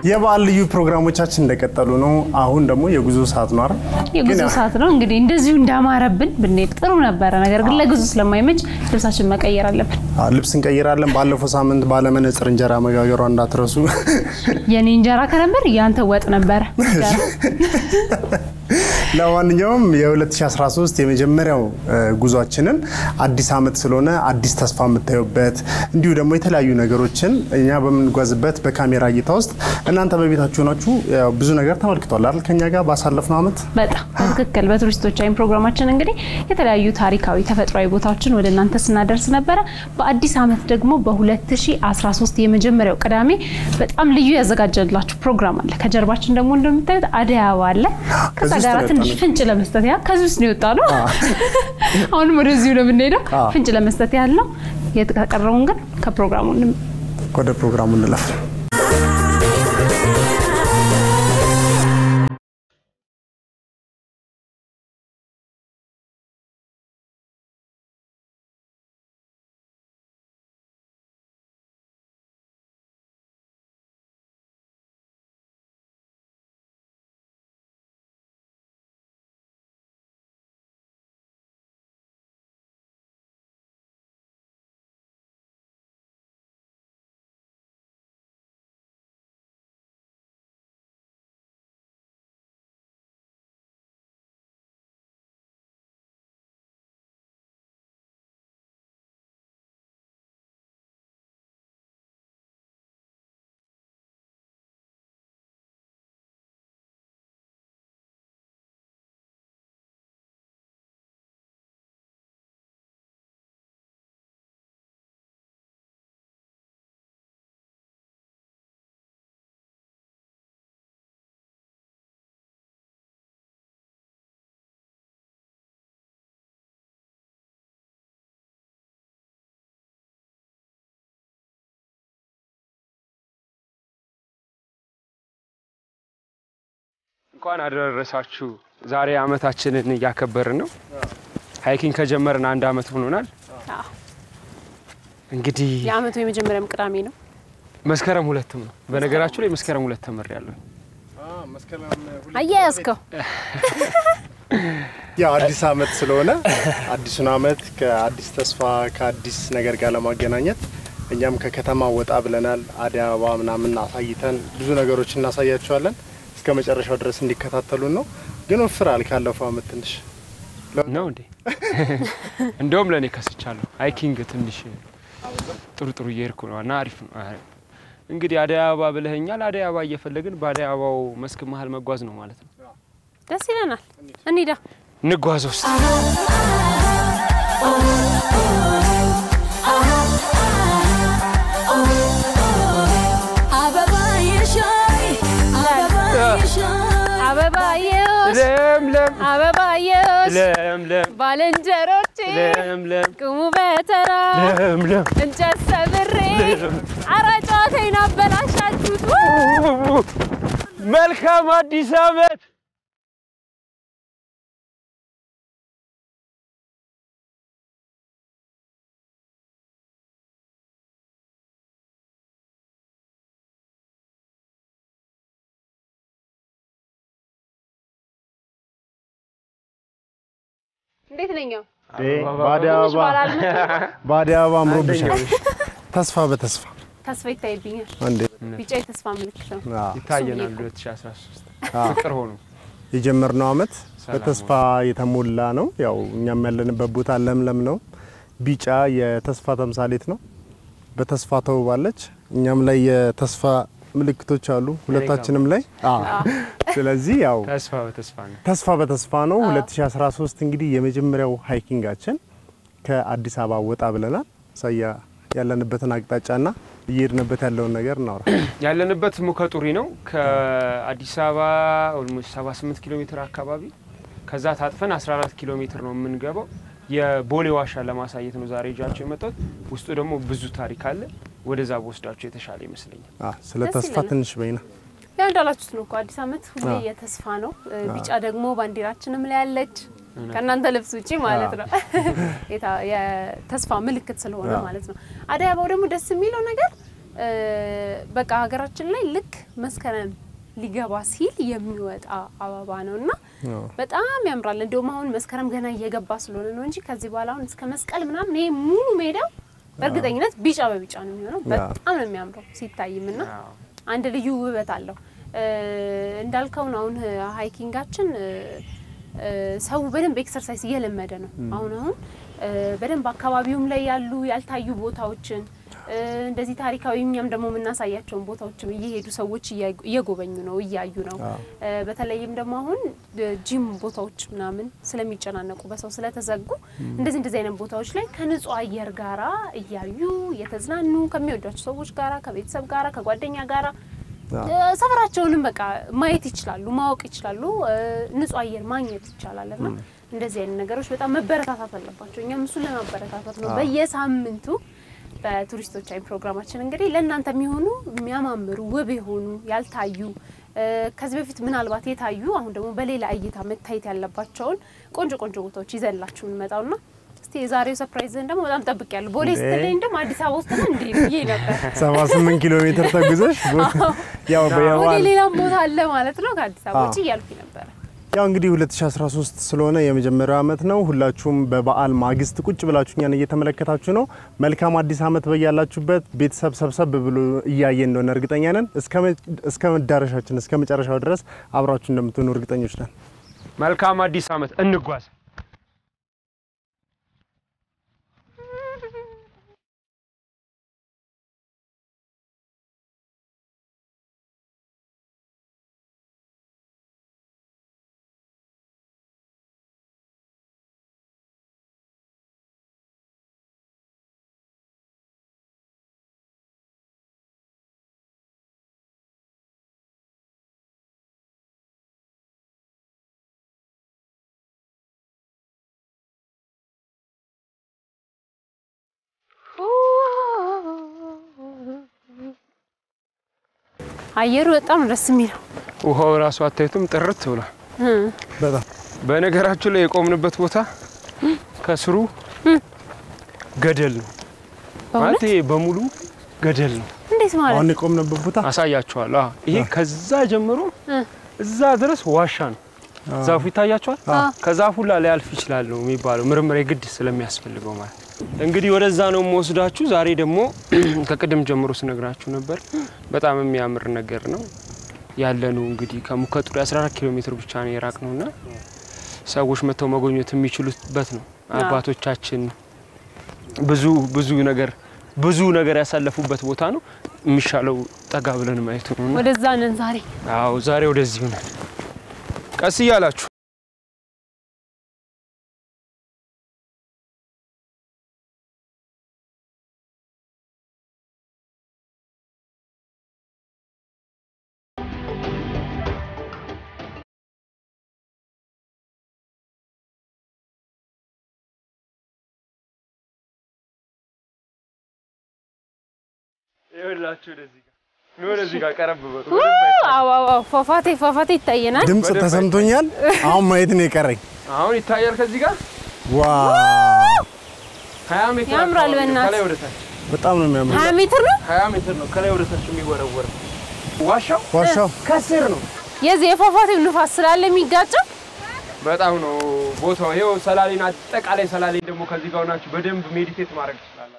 የበዓል ልዩ ፕሮግራሞቻችን እንደቀጠሉ ነው። አሁን ደግሞ የጉዞ ሰዓት ነው አይደል? የጉዞ ግን ሰዓት ነው እንግዲህ እንደዚሁ እንዳማረብን ብንሄድ ጥሩ ነበረ። ነገር ግን ለጉዞ ስለማይመች ልብሳችን መቀየር አለብን። አዎ፣ ልብስ እንቀይራለን። ባለፈው ሳምንት ባለመነጽር እንጀራ መጋገሯ እንዳትረሱ። የኔ እንጀራ ከነበር ያንተ ወጥ ነበረ። ለማንኛውም የ2013 የመጀመሪያው እ, ጉዟችንን አዲስ ዓመት ስለሆነ አዲስ ተስፋ የምታዩበት እንዲሁ ደግሞ የተለያዩ ነገሮችን እኛ በምንጓዝበት በካሜራ እይታ ውስጥ እናንተ በቤታችሁ ናችሁ ያው ብዙ ነገር ተመልክቷል አይደል? ከኛ ጋር ባሳለፍነው ዓመት በጣም በትክክል በቱሪስቶች አይን ፕሮግራማችን እንግዲህ የተለያዩ ታሪካዊ ተፈጥሯዊ ቦታዎችን ወደ እናንተ ስናደርስ ነበረ። በአዲስ ዓመት ደግሞ በ2013 የመጀመሪያው ቅዳሜ በጣም ልዩ ያዘጋጀላችሁ ፕሮግራም አለ። ከጀርባችን ደግሞ እንደምታዩት አደይ አበባ አለ። ከዛ ከዚህ ውስጥ ጋር ነው ትንሽ የወጣነው። ፍንጭ ለመስጠት ያህል ከዚህ ውስጥ ነው የወጣ ነው። አሁንም ወደዚሁ ነው የምንሄደው። አዎ። ፍንጭ ለመስጠት ያህል ነው። የተቀረውን ግን ከፕሮግራሙ እንም- ወደ ፕሮግራሙ እንለፍ። እንኳን አደረሳችሁ። ዛሬ አመታችንን እያከበርን ነው። ሃይኪንግ ከጀመርን አንድ አመት ሆኖናል። አዎ። እንግዲህ የአመቱ የመጀመሪያም ቅዳሜ ነው። መስከረም ሁለትም ነው። በነገራችሁ ላይ መስከረም ሁለት ተመሬያለሁ። አያያዝከው ያው አዲስ ዓመት ስለሆነ አዲሱን ዓመት ከአዲስ ተስፋ ከአዲስ ነገር ጋር ለማገናኘት እኛም ከከተማ ወጣ ብለናል። አደይ አበባ ምናምን አሳይተን ብዙ ነገሮች እናሳያቸዋለን። እስከ መጨረሻው ድረስ እንዲከታተሉን ነው። ግን ወፍራል ካለፈው ዓመት ትንሽ ነው እንዴ? እንደውም ለእኔ ከስቻለሁ። ሃይኪንግ ትንሽ ጥሩ ጥሩ እየሄድኩ ነው እና አሪፍ ነው። አይ፣ እንግዲህ አደይ አበባ ብለኸኛል። አደይ አበባ እየፈለግን በአደይ አበባው መስክ መሀል መጓዝ ነው ማለት ነው። ደስ ይለናል። እንሂዳ እንጓዝ ውስጥ አበባየሽ ለምለም አበባየሽ ለምለም ባልንጀሮቼ ለምለም ቅሙ በተራ ለምለም እንጨት ሰብሬ አረ ጨዋታዬን አበላሻችሁት። መልካም አዲስ ዓመት። እንዴት ነኝ? በአደይ አበባ በአደይ አበባ አምሮብሻል። ተስፋ በተስፋ ተስፋ ይታይብኛል። እንዴ ቢጫ የተስፋ ምልክት ነው። አዎ። ይታየናል 2013 አዎ። ፍቅር ሆኖ የጀመርነው ዓመት ሰላም በተስፋ የተሞላ ነው። ያው እኛም ያለንበት ቦታ ለምለም ነው። ቢጫ የተስፋ ተምሳሌት ነው። በተስፋ ተውባለች። እኛም ላይ የተስፋ ምልክቶች አሉ ሁለታችንም ላይ። አዎ። ስለዚህ ያው ተስፋ በተስፋ ነው። ተስፋ በተስፋ ነው። 2013 እንግዲህ የመጀመሪያው ሃይኪንጋችን ከአዲስ አበባ ወጣ ብለናል። ሳያ ያለንበትን አቅጣጫና እየሄድንበት ያለውን ነገር እናውራ። ያለንበት ሙከጡሪ ነው። ከአዲስ አበባ ኦልሞስት 78 ኪሎ ሜትር አካባቢ ከዛ ታጥፈን 14 ኪሎ ሜትር ነው የምንገባው። የቦሌ ዋሻ ለማሳየት ነው ዛሬ ይዣቸው የመጣሁት። ውስጡ ደግሞ ብዙ ታሪክ አለ። ወደዛ በወስዳቸው የተሻለ ይመስለኛል። አ ስለ ደስ ተስፋ ይለናል። ትንሽ በይና ያው እንዳላችሁት ነው እኮ አዲስ ዓመት ሁሌ አዎ። የተስፋ ነው። እ, ቢጫ ደግሞ ባንዲራችንም ላይ ያለች ከእናንተ ልብስ ውጪ ማለት ነው። የታ- የተስፋ ምልክት ስለሆነ አዎ። ማለት ነው። አደይ አበባው ደግሞ ደስ የሚለው ነገር እ፣ በቃ ሀገራችን ላይ ልክ መስከረም ሊገባ ሲል የሚወጣ አበባ ነው እና በጣም ያምራል። እንዲሁም አሁን መስከረም ገና እየገባ ስለሆነ ነው እንጂ ከዚህ በኋላ አሁን እስከ መስቀል ምናምን ይሄ ሙሉ ሜዳው በእርግጠኝነት ቢጫ በቢጫ ነው የሚሆነው። በጣም ነው የሚያምረው ሲታይም እና አንድ ልዩ ውበት አለው። እ፣ እንዳልከው ነው አሁን ሀይኪንጋችን እ፣ እ፣ ሰው በደንብ ኤክሰርሳይዝ እየለመደ ነው። አሁን አሁን እ፣ በደንብ አካባቢውም ላይ ያሉ ያልታዩ ቦታዎችን እ፣ እንደዚህ ታሪካዊ እኛም ደግሞ የምናሳያቸውን ቦታዎችም እየሄዱ ሰዎች እያ- እየጎበኙ ነው እያዩ ነው። እ፣ በተለይም ደግሞ አሁን እ፣ ጂም ቦታዎች ምናምን ስለሚጨናነቁ በሰው ስለተዘጉ እንደዚህ እንደዚህ አይነት ቦታዎች ላይ ከንጹህ አየር ጋራ እያዩ እየተዝናኑ ከሚወዷቸው ሰዎች ጋራ ከቤተሰብ ጋራ ከጓደኛ ጋራ እ፣ ሰፈራቸውንም በቃ ማየት ይችላሉ፣ ማወቅ ይችላሉ። እ፣ ንጹህ አየር ማግኘት ይቻላል እና እንደዚህ አይነት ነገሮች በጣም መበረታታት አለባቸው። እኛም እሱን ለማበረታታት ነው በየሳምንቱ በቱሪስቶች አይን ፕሮግራማችን እንግዲህ ለእናንተ የሚሆኑ የሚያማምሩ ውብ የሆኑ ያልታዩ እ፣ ከዚህ በፊት ምናልባት የታዩ አሁን ደግሞ በሌላ እይታ መታየት ያለባቸውን ቆንጆ ቆንጆ ቦታዎች ይዘንላችሁ እንመጣውና እስቲ የዛሬው ሰርፕራይዝን ደግሞ በጣም ጠብቄያለሁ። ቦሌ ስትለኝ ደግሞ አዲስ አበባ ውስጥ ነው እንዴ ብዬ ነበር። 78 ኪሎ ሜትር ተጉዘሽ ያው ወደ በየዋል ሌላም ቦታ አለ ማለት ነው ከአዲስ አበባ ውጭ እያልኩኝ ነበረ። ያው እንግዲህ 2013 ስለሆነ የመጀመሪያው ዓመት ነው። ሁላችሁም በበዓል ማግስት ቁጭ ብላችሁ እኛን እየተመለከታችሁ ነው። መልካም አዲስ ዓመት በያላችሁበት። ቤተሰብ ሰብሰብ ብሎ እያየ እንደሆነ እርግጠኛ ነን። እስከ መዳረሻችን እስከ መጨረሻው ድረስ አብራችሁ እንደምትሆኑ እርግጠኞች ነን። መልካም አዲስ ዓመት እንጓዝ። አየሩ በጣም ነው ደስ የሚለው። ውሃው ራሱ አታዩትም? ጥርት ብሏል። በጣም በነገራችሁ ላይ የቆምንበት ቦታ ከስሩ ገደል ነው ማለት ይሄ በሙሉ ገደል ነው። እንዴት ማለት አሁን የቆምንበት ቦታ አሳያችኋለሁ። አዎ፣ ይሄ ከዛ ጀምሮ እዛ ድረስ ዋሻ ነው። ዛፉ ይታያችኋል። ከዛፉ ላይ ሊያልፍ ይችላል ነው የሚባለው፣ ምርምር የግድ ስለሚያስፈልገው ማለት ነው። እንግዲህ ወደዛ ነው የምወስዳችሁ። ዛሬ ደግሞ ከቅድም ጀምሮ ስነግራችሁ ነበር፣ በጣም የሚያምር ነገር ነው ያለ ነው። እንግዲህ ከሙከጡሪ 14 ኪሎ ሜትር ብቻ ነው የራቅ ነውና ሰዎች መጥተው መጎብኘት የሚችሉበት ነው። አባቶቻችን ብዙ ብዙ ነገር ብዙ ነገር ያሳለፉበት ቦታ ነው። የሚሻለው ጠጋ ብለን ማየቱ ነው። ወደዛ ነን ዛሬ። አዎ ዛሬ ወደዚህ ሆናል። ቀስ እያላችሁ ይኸውላችሁ ወደዚህ ጋር ነው። ወደዚህ ጋር ቀረብ በሉ። አዎ አዎ፣ ፏፏቴ ፏፏቴ ይታየናል። ድምፅ ተሰምቶኛል። አሁን ማየት ነው የቀረኝ። አሁን ይታያል። ከዚህ ጋር ዋው 20 ሜትር ያምራል አካባቢ ነው በእናትህ። ከላይ ወደ ታች በጣም ነው የሚያምር 20 ሜትር ነው 20 ሜትር ነው ከላይ ወደ ታች የሚወረወረው። ዋሻው ዋሻው። ከስር ነው። የዚህ የፏፏቴው ንፋስ ስላለ የሚጋጨው በጣም ነው ቦታው። ይኸው ሰላሌን አጠቃላይ ሰላሌን ደግሞ ከዚህ ጋር ሆናችሁ በደንብ ሜዲቴት ማድረግ ትችላላችሁ።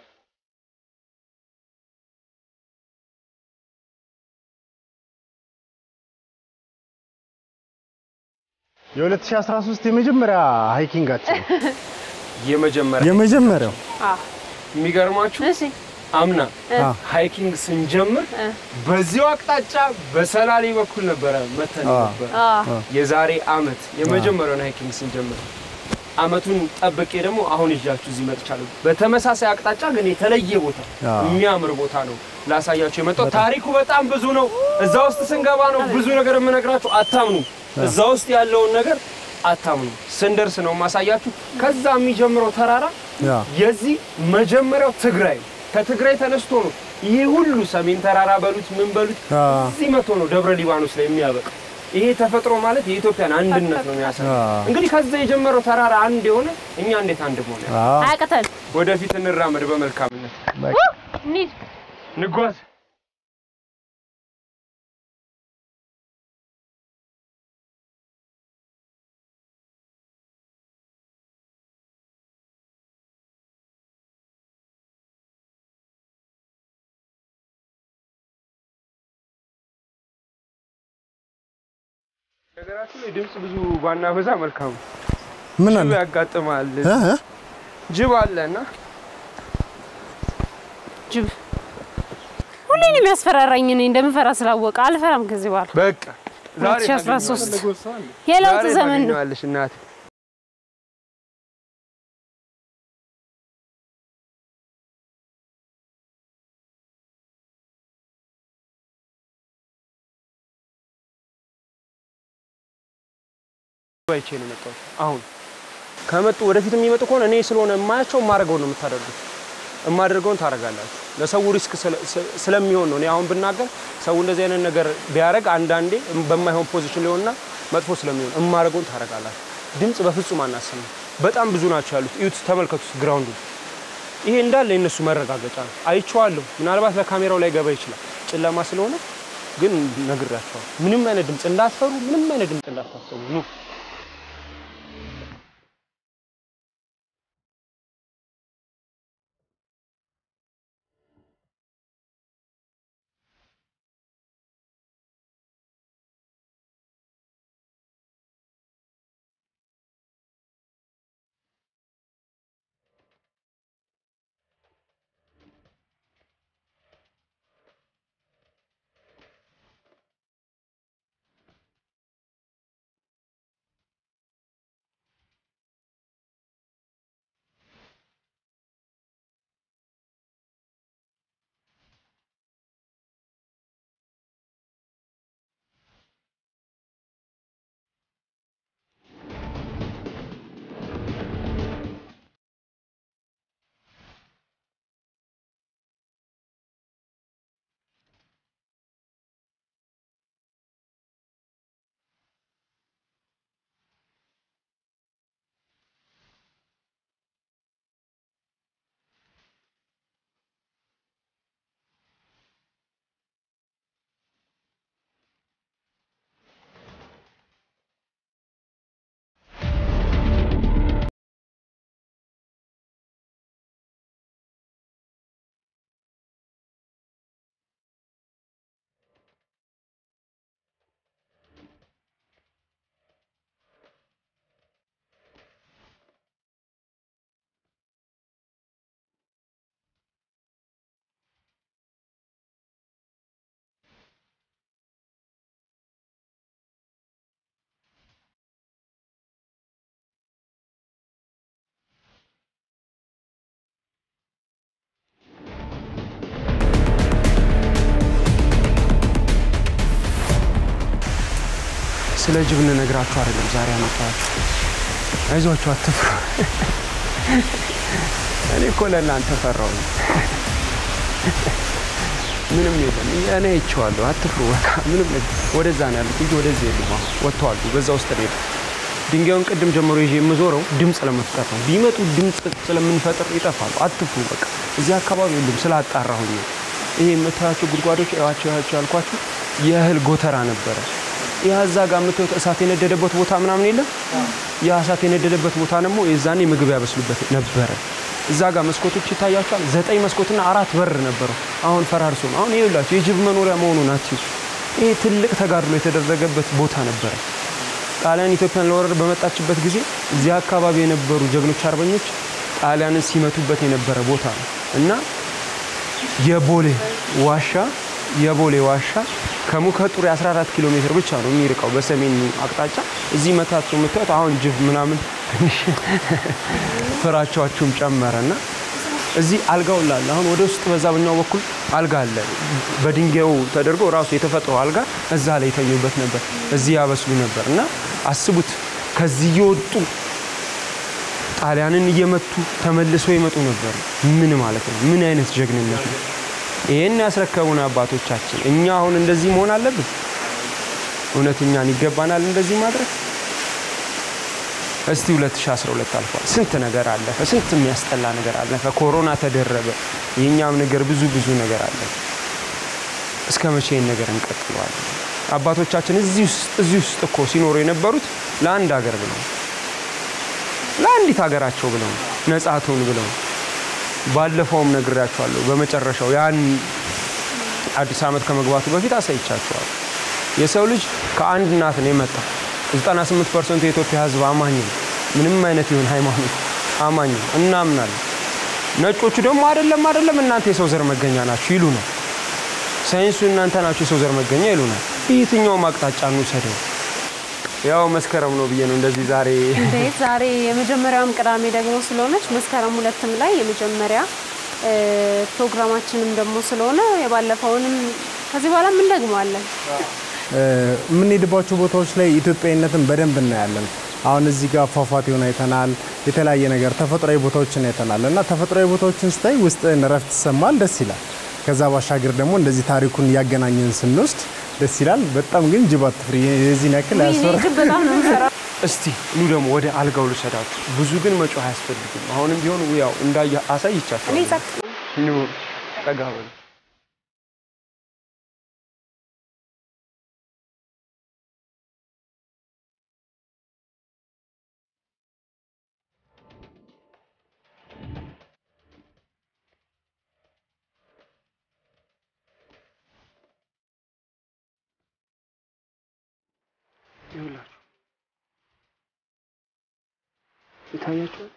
የ2013 የመጀመሪያ ሃይኪንጋችን የመጀመሪያ የመጀመሪያው አዎ። የሚገርማችሁ እሺ አምና አ ሃይኪንግ ስንጀምር በዚሁ አቅጣጫ በሰላሌ በኩል ነበረ መተን አ ነበር። አዎ የዛሬ አመት የመጀመሪያውን ሃይኪንግ ስንጀምር አመቱን ጠብቄ ደግሞ አሁን ይዣችሁ እዚህ መጥቻለሁ። በተመሳሳይ አቅጣጫ ግን የተለየ ቦታ አዎ። የሚያምር ቦታ ነው ላሳያችሁ የመጣው። ታሪኩ በጣም ብዙ ነው። እዛ ውስጥ ስንገባ ነው ብዙ ነገር የምነግራችሁ። አታምኑ። እዛ ውስጥ ያለውን ነገር አታምኑ። ስንደርስ ነው ማሳያችሁ። ከዛ የሚጀምረው ተራራ ያ የዚህ መጀመሪያው ትግራይ ነው። ከትግራይ ተነስቶ ነው ይሄ ሁሉ ሰሜን ተራራ በሉት ምን በሉት አ እዚህ መቶ ነው ደብረ ሊባኖስ ላይ የሚያበቃ። ይሄ ተፈጥሮ ማለት የኢትዮጵያን አንድነት ነው የሚያሳየው። አ እንግዲህ ከዛ የጀመረው ተራራ አንድ የሆነ እኛ እንዴት አንድ መሆን ያለ አ አያቅተን ወደፊት እንራመድ በመልካምነት በቃ እንሂድ። ንጓዝ ነገራችሁ ላይ ድምፅ ብዙ ባናበዛ መልካም ነው። ምን ጅብ አለ ያጋጥማል። እ? እ? ጅብ አለ እና ጅብ ሁሌ ነው የሚያስፈራራኝ። እኔ እንደምፈራ ስላወቀ አልፈራም ከዚህ በኋላ። በቃ ዛሬ 2013 የለውጥ ዛሬ ዘመን ነው። ታገኘዋለሽ እናቴ። አይቼ ነው የመጣሁት። አሁን ከመጡ ወደፊት የሚመጡ ከሆነ እኔ ስለሆነ የማያቸው የማደርገውን ነው የምታደርጉት። የማደርገውን ታደርጋላችሁ። ለሰው ሪስክ ስለ- ስለ- ስለሚሆን ነው። እኔ አሁን ብናገር ሰው እንደዚህ አይነት ነገር ቢያደርግ አንዳንዴ በማይሆን ፖዚሽን ሊሆንና መጥፎ ስለሚሆን የማደርገውን ታደርጋላችሁ። ድምፅ በፍጹም አናሰማም። በጣም ብዙ ናቸው ያሉት። እዩት፣ ተመልከቱት ግራውንዱ። ይሄ እንዳለ የነሱ መረጋገጫ ነው። አይቼዋለሁ። ምናልባት ለካሜራው ላይ ገባ ይችላል ጨለማ ስለሆነ፣ ግን ነግራቸዋለሁ። ምንም አይነት ድምፅ እንዳትፈሩ፣ ምንም አይነት ድምፅ እንዳታሰሙ ኑ ስለ ጅብ እንነግራችሁ አይደለም ዛሬ ያመጣኋችሁ። አይዟችሁ፣ አትፍሩ። እኔ እኮ ለእናንተ ፈራሁ። ምንም የለም፣ እኔ አይቼዋለሁ። አትፍሩ። በቃ ምንም ነገር ወደዛ ነው ያሉት እንጂ ወደዚህ የሉም። አሁን ወጥተዋል። በዛ ውስጥ ነው የሄዱት። ድንጋዩን ቅድም ጀምሮ ይዤ የምዞረው ድምፅ ለመፍጠር ነው። ቢመጡ ድምፅ ስለምንፈጥር ይጠፋሉ። አትፍሩ። በቃ እዚህ አካባቢ የሉም። ስላጣራሁኝ ነው። ይሄ የምታያቸው ጉድጓዶች እዋቸው ያቸው ያልኳችሁ የእህል ጎተራ ነበረ። ያ እዛ ጋር የምታዩት እሳት የነደደበት ቦታ ምናምን የለም። ያ እሳት የነደደበት ቦታ ደግሞ የዛኔ ምግብ ያበስሉበት ነበረ። እዛ ጋር መስኮቶች ይታያቸዋል። ዘጠኝ መስኮትና አራት በር ነበረው። አሁን ፈራርሶ ነው። አሁን ይኸውላችሁ የጅብ መኖሪያ መሆኑ ናቸው። ይሄ ትልቅ ተጋድሎ የተደረገበት ቦታ ነበረ። ጣሊያን ኢትዮጵያን ለወረር በመጣችበት ጊዜ እዚህ አካባቢ የነበሩ ጀግኖች አርበኞች ጣሊያንን ሲመቱበት የነበረ ቦታ ነው እና የቦሌ ዋሻ የቦሌ ዋሻ ከሙከጡር 14 ኪሎ ሜትር ብቻ ነው የሚርቀው በሰሜን አቅጣጫ። እዚህ መታችሁ የምታዩት አሁን ጅብ ምናምን ትንሽ ፍራቻችሁም ጨመረና እዚህ አልጋው ላለ አሁን ወደ ውስጥ በዛ በኛው በኩል አልጋ አለ። በድንጋዩ ተደርጎ ራሱ የተፈጥሮ አልጋ እዛ ላይ የተኙበት ነበር። እዚህ ያበስሉ ነበር እና አስቡት ከዚህ እየወጡ ጣሊያንን እየመቱ ተመልሰው ይመጡ ነበር። ምን ማለት ነው? ምን አይነት ጀግንነት ነው? ይህን ያስረከቡን አባቶቻችን። እኛ አሁን እንደዚህ መሆን አለብን? እውነት እኛን ይገባናል እንደዚህ ማድረግ? እስቲ 2012 አልፏል። ስንት ነገር አለፈ። ስንት የሚያስጠላ ነገር አለፈ። ኮሮና ተደረበ። የእኛም ነገር ብዙ ብዙ ነገር አለፈ። እስከ መቼ ይህን ነገር እንቀጥለዋለን? አባቶቻችን እዚህ ውስጥ እዚህ ውስጥ እኮ ሲኖሩ የነበሩት ለአንድ ሀገር ብለው ለአንዲት ሀገራቸው ብለው ነጻ ትሁን ብለው ባለፈውም ነግራቸዋለሁ። በመጨረሻው ያን አዲስ ዓመት ከመግባቱ በፊት አሳይቻቸዋለሁ። የሰው ልጅ ከአንድ እናት ነው የመጣው። 98 ፐርሰንቱ የኢትዮጵያ ሕዝብ አማኝ ነው። ምንም አይነት ይሁን ሃይማኖት አማኝ ነው፣ እናምናለን። ነጮቹ ደግሞ አይደለም አይደለም እናንተ የሰው ዘር መገኛ ናችሁ ይሉናል። ሳይንሱ እናንተ ናችሁ የሰው ዘር መገኛ ይሉናል። የትኛውም አቅጣጫ እንውሰደው ያው መስከረም ነው ብዬ ነው እንደዚህ ዛሬ እንዴት ዛሬ የመጀመሪያውም ቅዳሜ ደግሞ ስለሆነች መስከረም ሁለትም ላይ የመጀመሪያ እ፣ ፕሮግራማችንም ደግሞ ስለሆነ የባለፈውንም ከዚህ በኋላ ምን ደግመዋለን። እ፣ የምንሄድባቸው ቦታዎች ላይ ኢትዮጵያዊነትን በደንብ እናያለን። አሁን እዚህ ጋር ፏፏቴውን አይተናል። የተለያየ ነገር ተፈጥሯዊ ቦታዎችን አይተናል እና ተፈጥሯዊ ቦታዎችን ስታይ ውስጥን እረፍት ይሰማል፣ ደስ ይላል። ከዛ ባሻገር ደግሞ እንደዚህ ታሪኩን እያገናኘን ስንወስድ ደስ ይላል። በጣም ግን ጅብ አትፍሪ፣ የዚህን ያክል እኔ አያስፈራ ግን በጣም ነው የምሰራው። እስቲ ኑ ደግሞ ወደ አልጋው ልሰዳችሁ። ብዙ ግን መጮህ አያስፈልግም። አሁንም ቢሆን ያው እንዳየ አሳይቻቸው እኔ ጸጥ ነው። ኑ ጠጋ በሉ። ይኸውላችሁ ይታያችኋል።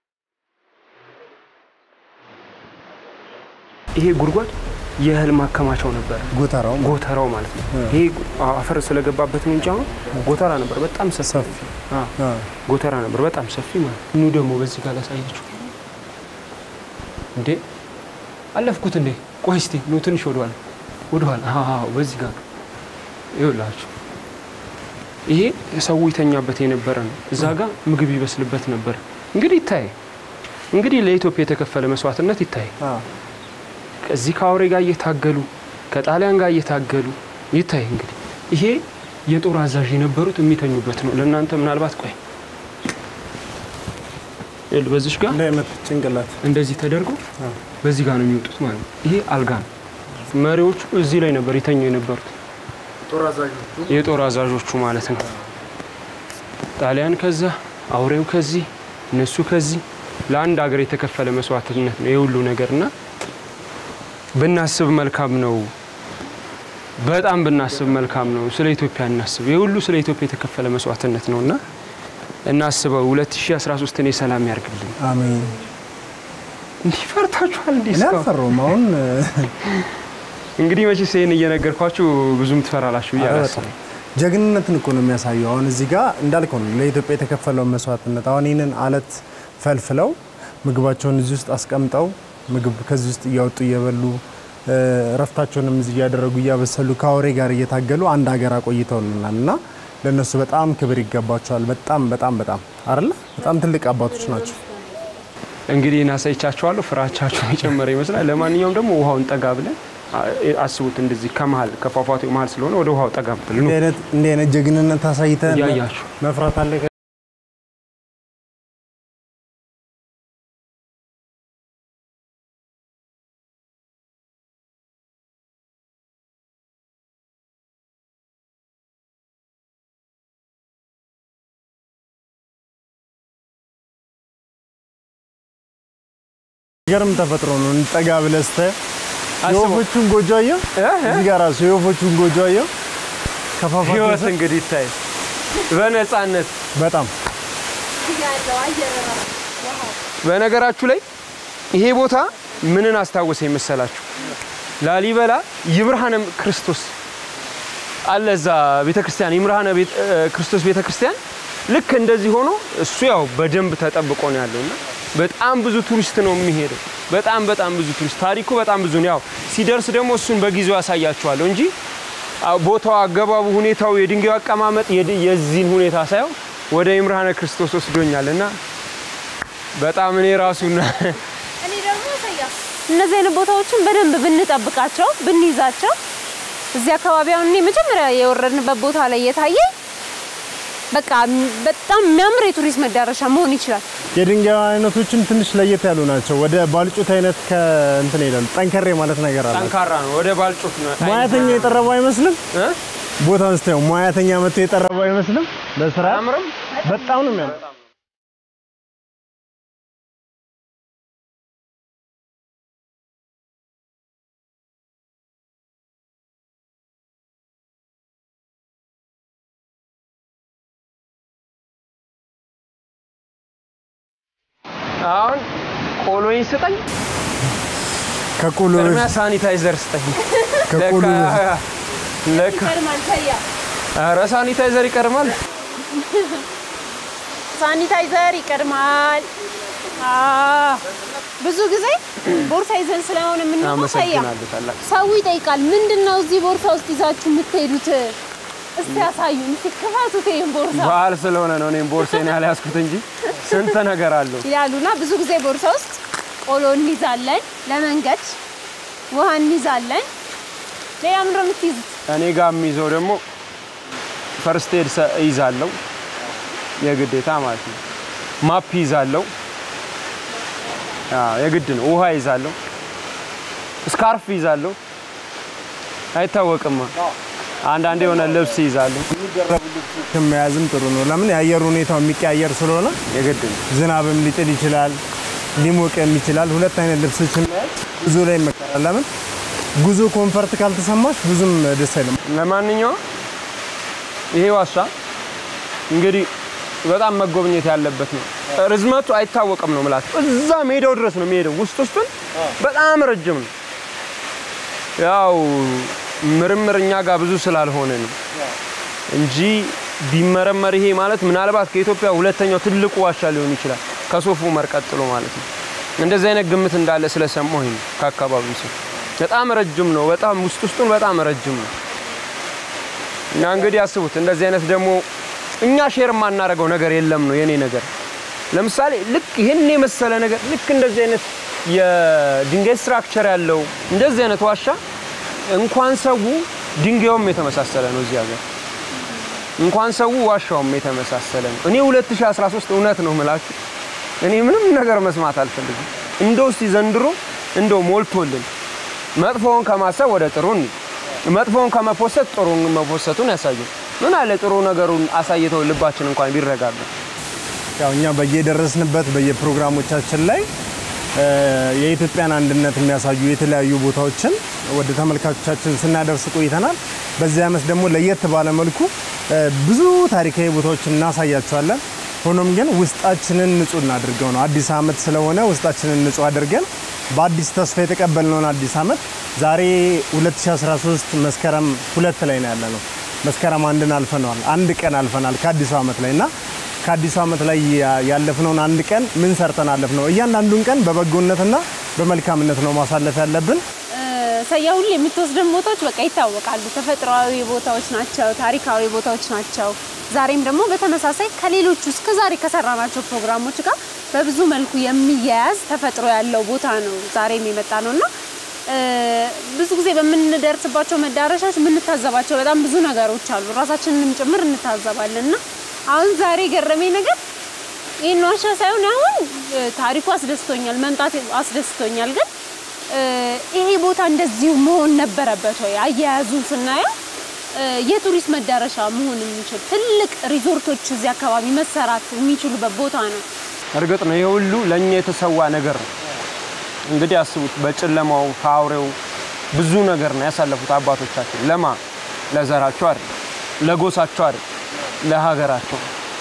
ይሄ ጉድጓድ የእህል ማከማቻው ነበር፣ ጎተራው ጎተራው ማለት ነው። ይሄ አፈር ስለገባበት ነው እንጂ አሁን ጎተራ ነበር፣ በጣም ሰፊ ሰፊ አዎ፣ አ፣ ጎተራ ነበር፣ በጣም ሰፊ ማለት ነው። ኑ ደግሞ በዚህ ጋር ላሳያችሁ። እንዴ አለፍኩት እንዴ? ቆይ እስቲ ኑ ትንሽ ወደኋላ ወደኋላ። አዎ በዚህ ጋር ነው። ይኸውላችሁ ይሄ ሰው ይተኛበት የነበረ ነው። እዛ ጋር ምግብ ይበስልበት ነበር። እንግዲህ ይታይ እንግዲህ ለኢትዮጵያ የተከፈለ መስዋዕትነት ይታይ። አ፣ ከዚህ ከአውሬ ጋር እየታገሉ ከጣሊያን ጋር እየታገሉ ይታይ። እንግዲህ ይሄ የጦር አዛዥ የነበሩት የሚተኙበት ነው። ለእናንተ ምናልባት ቆይ ይኸውልህ በዚሽ ጋር እንዳይመት ጭንቅላት እንደዚህ ተደርጎ አ፣ በዚህ ጋር ነው የሚወጡት ማለት ነው። ይሄ አልጋ ነው። መሪዎቹ እዚህ ላይ ነበር የተኙ የነበሩት ጦር አዛዦቹ የጦር አዛዦቹ ማለት ነው። ጣሊያን ከዛ አውሬው ከዚህ እነሱ ከዚህ ለአንድ ሀገር የተከፈለ መስዋዕትነት ነው የሁሉ ነገር እና ብናስብ መልካም ነው። በጣም ብናስብ መልካም ነው። ስለ ኢትዮጵያ እናስብ። የሁሉ ስለ ኢትዮጵያ የተከፈለ መስዋዕትነት ነው እና እናስበው። 2013ን የሰላም ያርግልን። አሜን። እንዲህ ፈርታችኋል? እንዲህ እኔ እስካሁን? አልፈራሁም። አሁን እንግዲህ መቼስ ይህን እየነገርኳችሁ ብዙም ትፈራላችሁ ብዬ ኧረ አላስብም። በጣም ጀግንነትን እኮ ነው የሚያሳየው። አሁን እዚህ ጋር እንዳልከው ነው ለኢትዮጵያ የተከፈለውን መስዋዕትነት። አሁን ይህንን አለት ፈልፍለው ምግባቸውን እዚህ ውስጥ አስቀምጠው ምግብ ከዚህ ውስጥ እያወጡ እየበሉ እ፣ እረፍታቸውንም እዚህ እያደረጉ እያበሰሉ ከአውሬ ጋር እየታገሉ አንድ ሀገር አቆይተውልናል እና ለእነሱ በጣም ክብር ይገባቸዋል። በጣም በጣም በጣም አይደለ በጣም ትልቅ አባቶች ናቸው። እንግዲህ እናሳይቻችኋለሁ። ፍራቻችሁን የጨመረ ይመስላል። ለማንኛውም ደግሞ ውሃውን ጠጋ ብለን አ- አስቡት። እንደዚህ ከመሀል ከፏፏቴው መሀል ስለሆነ ወደ ውሃው ጠጋ ብለን እንዲህ አይነት እንዲህ አይነት ጀግንነት አሳይተህ እያያችሁ መፍራት አለ ገርም ተፈጥሮ ነው። እንጠጋ ብለህ ስታየው አስበው። የወፎቹን ጎጆ አየው። እ? እ? እዚህ ጋር ራሱ የወፎቹን ጎጆ አየው። ከፏፏቴው ህይወት ስር እንግዲህ ይታይ በነፃነት በጣም በነገራችሁ ላይ ይሄ ቦታ ምንን አስታወሰ የመሰላችሁ? ላሊበላ ይብርሃነ ክርስቶስ አለ እዛ ቤተክርስቲያን ይምርሃነ ቤተ- እ፣ ክርስቶስ ቤተክርስቲያን ልክ እንደዚህ ሆኖ እሱ ያው በደንብ ተጠብቆ ነው ያለው እና በጣም ብዙ ቱሪስት ነው የሚሄደው። በጣም በጣም ብዙ ቱሪስት ታሪኩ በጣም ብዙ ነው። ያው ሲደርስ ደግሞ እሱን በጊዜው ያሳያችኋለሁ እንጂ አ- ቦታው፣ አገባቡ፣ ሁኔታው፣ የድንጋዩ አቀማመጥ የድ- የዚህን ሁኔታ ሳየው ወደ ይምርሃነ ክርስቶስ ወስዶኛል እና በጣም እኔ ራሱና እነዚህ አይነት ቦታዎችን በደንብ ብንጠብቃቸው ብንይዛቸው እዚህ አካባቢ አሁን እኔ መጀመሪያ የወረድንበት ቦታ ላይ የታየ በቃ በጣም የሚያምር የቱሪስት መዳረሻ መሆን ይችላል። የድንጋይ አይነቶችም ትንሽ ለየት ያሉ ናቸው። ወደ ባልጩት አይነት ከእንትን ይላሉ። ጠንከሬ ማለት ነገር አለ። ጠንካራ ነው። ወደ ባልጮት ነው ሙያተኛ የጠረበው አይመስልም። እ? ቦታውን ስታየው ሙያተኛ መጥቶ የጠረበው አይመስልም። ለስራ አያምርም? በጣም ነው የሚያምር። አሁን ቆሎኝ ስጠኝ፣ ከቆሎ ቅድሚያ ሳኒታይዘር ስጠኝ። ከቆሎ ለካ- ለካ ኧረ ሳኒታይዘር ይቀድማል። ሳኒታይዘር ይቀድማል። አዎ። ብዙ ጊዜ ቦርሳ ይዘን ስለሆነ የምንወጣው ሰያ አመሰግናለሁ ታላቅ ሰው ይጠይቃል። ምንድን ነው እዚህ ቦርሳ ውስጥ ይዛችሁ የምትሄዱት? እስቲ ያሳዩን፣ እስቲ ክፈቱት ይሄን ቦርሳ በዓል ስለሆነ ነው እኔም ቦርሴን ያልያዝኩት እንጂ ስንት ነገር አለው። ይላሉና ብዙ ጊዜ ቦርሳ ውስጥ ቆሎ እንይዛለን፣ ለመንገድ ውሃ እንይዛለን። ሌላ ምንድን ነው የምትይዙት? እኔ ጋር የሚይዘው ደግሞ ፈርስት ኤድ ይዛለው የግዴታ ማለት ነው። ማፕ ይዛለው አዎ የግድ ነው። ውሃ ይዛለው፣ ስካርፍ ይዛለው። አይታወቅማ አንዳንዴ የሆነ ልብስ ይዛለሁ። መያዝም ጥሩ ነው። ለምን የአየር ሁኔታው የሚቀያየር ስለሆነ የግድ ነው። ዝናብም ሊጥል ይችላል፣ ሊሞቅም ይችላል። ሁለት አይነት ልብሶችን መያዝ ጉዞ ላይ ይመከራል። ለምን ጉዞ ኮንፈርት ካልተሰማሽ ብዙም ደስ አይልም። ለማንኛውም ይሄ ዋሻ እንግዲህ በጣም መጎብኘት ያለበት ነው። ርዝመቱ አይታወቅም ነው የምላቸው። እዛ ሜዳው ድረስ ነው የሚሄደው። ውስጥ ውስጡን በጣም ረጅም ነው። ያው ምርምር እኛ ጋር ብዙ ስላልሆነ ነው እንጂ ቢመረመር ይሄ ማለት ምናልባት ከኢትዮጵያ ሁለተኛው ትልቁ ዋሻ ሊሆን ይችላል ከሶፍ ዑመር ቀጥሎ ማለት ነው። እንደዚህ አይነት ግምት እንዳለ ስለሰማሁኝ ነው ከአካባቢው ሰው። በጣም ረጅም ነው። በጣም ውስጥ ውስጡን በጣም ረጅም ነው። እና እንግዲህ አስቡት እንደዚህ አይነት ደግሞ እኛ ሼር የማናደርገው ነገር የለም ነው የኔ ነገር። ለምሳሌ ልክ ይህን የመሰለ ነገር ልክ እንደዚህ አይነት የድንጋይ ስትራክቸር ያለው እንደዚህ አይነት ዋሻ እንኳን ሰው ድንጋዩም የተመሳሰለ ነው እዚህ ሀገር እንኳን ሰው ዋሻውም የተመሳሰለ ነው። እኔ 2013 እውነት ነው ምላችሁ እኔ ምንም ነገር መስማት አልፈልግም። እንደው እስቲ ዘንድሮ እንደው ሞልቶልን መጥፎውን ከማሰብ ወደ ጥሩ እንሂድ። መጥፎውን ከመፖሰት ጥሩን መፖሰቱን ያሳዩ። ምን አለ ጥሩ ነገሩን አሳይተው ልባችን እንኳን ቢረጋጋ። ያው እኛ በየደረስንበት በየፕሮግራሞቻችን ላይ እ የኢትዮጵያን አንድነት የሚያሳዩ የተለያዩ ቦታዎችን ወደ ተመልካቾቻችን ስናደርስ ቆይተናል። በዚህ ዓመት ደግሞ ለየት ባለ መልኩ እ ብዙ ታሪካዊ ቦታዎችን እናሳያቸዋለን። ሆኖም ግን ውስጣችንን ንጹህ እናድርገው ነው። አዲስ ዓመት ስለሆነ ውስጣችንን ንጹህ አድርገን በአዲስ ተስፋ የተቀበልነውን አዲስ ዓመት ዛሬ 2013 መስከረም ሁለት ላይ ነው ያለ ነው። መስከረም አንድን አልፈነዋል። አንድ ቀን አልፈናል ከአዲሱ ዓመት ላይ እና ከአዲሱ ዓመት ላይ ያ- ያለፍነውን አንድ ቀን ምን ሰርተን አለፍ ነው። እያንዳንዱን ቀን በበጎነትና በመልካምነት ነው ማሳለፍ ያለብን። ሰያ ሁሉ የምትወስደን ቦታዎች በቃ ይታወቃሉ። ተፈጥሯዊ ቦታዎች ናቸው፣ ታሪካዊ ቦታዎች ናቸው። ዛሬም ደግሞ በተመሳሳይ ከሌሎቹ እስከ ዛሬ ከሰራናቸው ፕሮግራሞች ጋር በብዙ መልኩ የሚያያዝ ተፈጥሮ ያለው ቦታ ነው ዛሬም የመጣ ነው እና እ፣ ብዙ ጊዜ በምንደርስባቸው መዳረሻዎች የምንታዘባቸው በጣም ብዙ ነገሮች አሉ። ራሳችንንም ጭምር እንታዘባለን እና አሁን ዛሬ ገረመኝ ነገር ይህን ዋሻ ሳይሆን አሁን እ፣ ታሪኩ አስደስቶኛል፣ መምጣት አስደስቶኛል ግን እ፣ ይሄ ቦታ እንደዚሁ መሆን ነበረበት ወይ? አያያዙን ስናየው እ፣ የቱሪስት መዳረሻ መሆን የሚችል ትልቅ ሪዞርቶች እዚህ አካባቢ መሰራት የሚችሉበት ቦታ ነው። እርግጥ ነው ይሄ ሁሉ ለእኛ የተሰዋ ነገር ነው። እንግዲህ አስቡት፣ በጨለማው ከአውሬው ብዙ ነገር ነው ያሳለፉት አባቶቻችን። ለማ ለዘራቸው አይደል፣ ለጎሳቸው አይደል፣ ለሀገራቸው።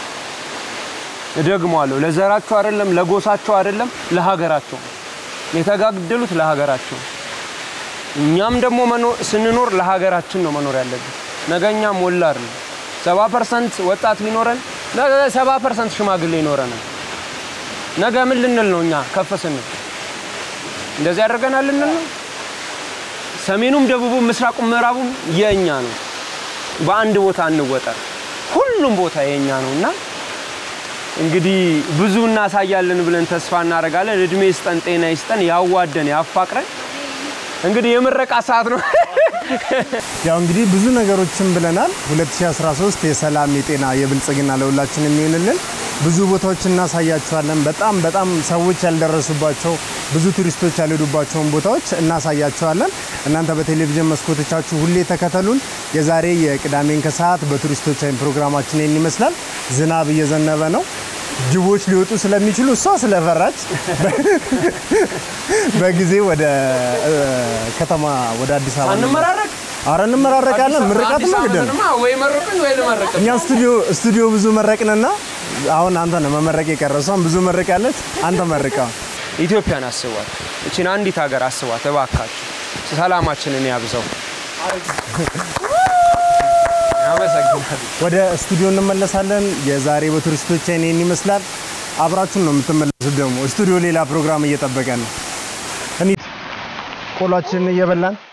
እደግመዋለሁ፣ ለዘራቸው አይደለም፣ ለጎሳቸው አይደለም፣ ለሀገራቸው የተጋደሉት ለሀገራቸው። እኛም ደግሞ መኖር ስንኖር ለሀገራችን ነው መኖር ያለብን። ነገኛ ሞላ አይደለም። ሰባ ፐርሰንት ወጣት ቢኖረን ነገ ሰባ ፐርሰንት ሽማግሌ ይኖረናል። ነገ ምን ልንል ነው? እኛ ከፍ ስንል እንደዚህ ያደርገናል ልንል ነው? ሰሜኑም፣ ደቡቡም፣ ምስራቁም ምዕራቡም የእኛ ነው። በአንድ ቦታ እንወጠር። ሁሉም ቦታ የእኛ ነው እና እንግዲህ ብዙ እናሳያለን ብለን ተስፋ እናደርጋለን። እድሜ ይስጠን፣ ጤና ይስጠን፣ ያዋደን፣ ያፋቅረን። እንግዲህ የምረቃ ሰዓት ነው። ያው እንግዲህ ብዙ ነገሮችን ብለናል። 2013 የሰላም የጤና የብልጽግና ለሁላችን የሚሆንልን ብዙ ቦታዎች እናሳያቸዋለን። በጣም በጣም ሰዎች ያልደረሱባቸው ብዙ ቱሪስቶች ያልሄዱባቸውን ቦታዎች እናሳያቸዋለን። እናንተ በቴሌቪዥን መስኮቶቻችሁ ሁሌ ተከተሉን። የዛሬ የቅዳሜን ከሰዓት በቱሪስቶች አይን ፕሮግራማችን ይህን ይመስላል። ዝናብ እየዘነበ ነው። ጅቦች ሊወጡ ስለሚችሉ እሷ ስለፈራች በጊዜ ወደ እ፣ ከተማ ወደ አዲስ አበባ አንመራረቅ አረ እንመራረቃለን። ምርቃት አዲስ ነው ግድ ነው። ዓመትንማ ወይ መርቅን ወይ ልመርቅ። እኛ ስቱዲዮ ስቱዲዮ ብዙ መረቅንና አሁን አንተ ነው መመረቅ የቀረው። እሷም ብዙ መርቃለች። አንተ መርቃ። ኢትዮጵያን አስቧት። እቺን አንዲት ሀገር አስቧት እባካችሁ። ሰላማችንን ያብዛው። አመሰግናለሁ። ወደ ስቱዲዮ እንመለሳለን። የዛሬ በቱሪስቶች ይህን ይመስላል። አብራችሁን ነው የምትመለሱት። ደግሞ ስቱዲዮ ሌላ ፕሮግራም እየጠበቀ ነው። እንሂድ። ቆሏችንን እየበላን